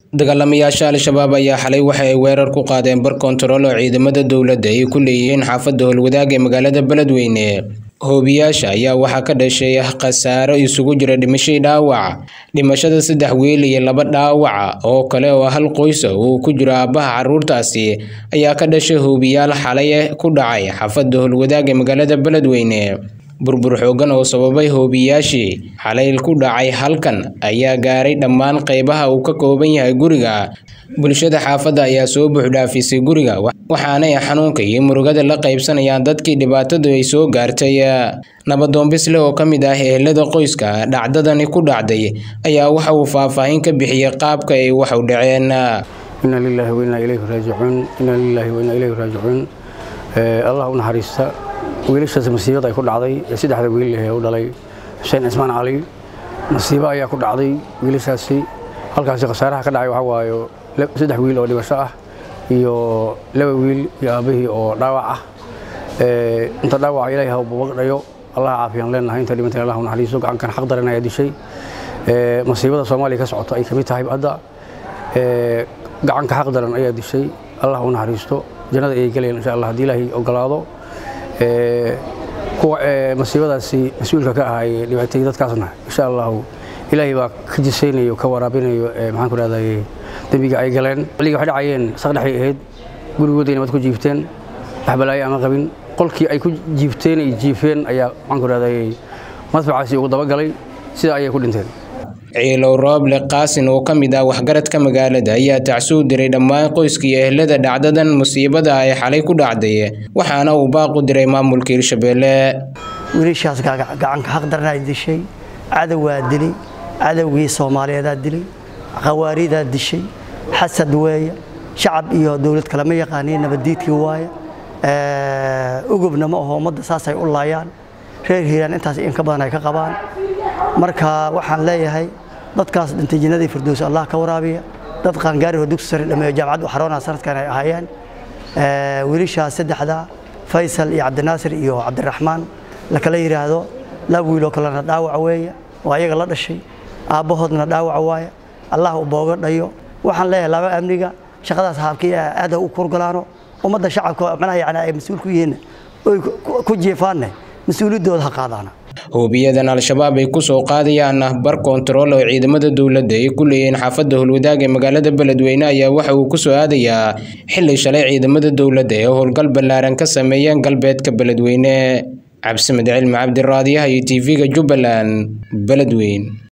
dagaalamayaasha al-shabaab ayaa xalay waxa ay weerar ku qaadeen bar kontarool oo ciidamada dowladda ay ku leeyihiin xaafadda howlwadaag ee magaalada beledweyne hoobiyaasha ayaa waxaa ka dhashay khasaaro isugu jira dhimashadii dhaawac dhimashada saddex wiil iyo laba dhaawaca oo kale oo hal qoysa uu ku jiro aabbaha carruurtaasi ayaa ka dhashay hoobiyaal xalay ku dhacay xaafadda howlwadaag ee magaalada beledweyne burbur xoogan oo sababay hoobiyaashii xalay ku dhacay halkan ayaa gaaray dhammaan qaybaha uu ka kooban yahay guriga bulshada xaafadda ayaa soo buuxdhaafisay guriga waxaanay xanuunka iyo murugada la qaybsanayaan dadkii dhibaatadu ay soo gaartay nabadoon bisle oo ka mid ah ehelada qoyska dhacdadani ku dhacday ayaa waxa uu faahfaahin ka bixiyey qaabka ay wax u dhaceen inna lilaahi wa innaa ilayhi raajicuun inna lilaahi wa innaa ilayhi raajicuun allah u naxariista wiilashaas masiibada ay ku dhacday ee saddexda wiil ee u dhalay xuseen cismaan cali masiibo ayaa ku dhacday wiilashaasi halkaasi khasaaraha ka dhacay waxaa waayo saddex wiil oo dhimasho ah iyo laba wiil iyo aabbihii oo dhaawac ah inta dhaawaca ilaahay ha bubagdhayo allah caafiyaan leenahay inta dhimantay allah u naxariiso gacankan xaq daran ayaa dishay masiibada soomaaliya ka socota ay ka mid tahay hadda gacanka xaq daran ayaa dishay allah u naxariisto jannada ayay gelayaan insha allah haddii ilaahay ogolaado kuwa masiibadaasi mas-uulka ka ahaa ee dhibaatay dadkaasna insha allahu ilaahay baa ka jisaynayo ka waraabinayo maxaan ku rahday dembiga ay galeen xilliga waxay dhacayeen saqdhexay ahayd gurigooday nabad ku jiifteen waxbalaayo ama qabin qolkii ay ku jiifteen ay jiifeen ayaa maxaan ku rahday madfacaasi ugu dabagalay sida ayay ku dhinteen ciilow rooble qaasin oo ka mid ah waxgaradka magaalada ayaa tacsuu diray dhammaan qoyskii ehlada dhacdadan musiibada ay xalay ku dhacday waxaana uu baaqu diray maamulka hirshabeelle wiilashaas gacanka xaqdarnaa dishay cadowaa dilay cadowgii soomaaliyeedaa dilay khawaaridaa dishay xasad weeye shacab iyo dowlad kalema yaqaaniin nabaddiidkii waaye ugubna ma aho ummadda saasay u laayaan reer hiiraan intaas in ka badan ay ka qabaan marka waxaan leeyahay dadkaas dhintay jannadii firdows allah ka waraabiya dad qaangaari oo dugsi sare dhameeyo jaamacad u xaroonaa sanadkan ay ahaayeen wiilashaas saddexda faysal iyo cabdinaasir iyo cabdiraxmaan la kala yidhaahdo laba wiiloo kalena dhaawac weeye oo ayaga la dhashay aabbahoodna dhaawac waaye allah u booga dhayo waxaan leeyahay laba amniga shaqadaas haabkii aada u kurgalaano ummadda shacabka macnaha yani ay mas-uul ku yihiin oy ku jiifaanne mas-uuliyaddooda ha qaadaana hoobiyadan al-shabaab ay ku soo qaadayaan bar kontarool oo ciidamada dowladda ay ku leeyihiin xaafadda howlwadaag ee magaalada beledweyne ayaa waxa uu ku soo aadayaa xilli shalay ciidamada dowladda ee howlgal ballaaran ka sameeyeen galbeedka beledweyne cabsimed cilmi cabdiraadiyaha iyo tv-ga jubbaland beledweyn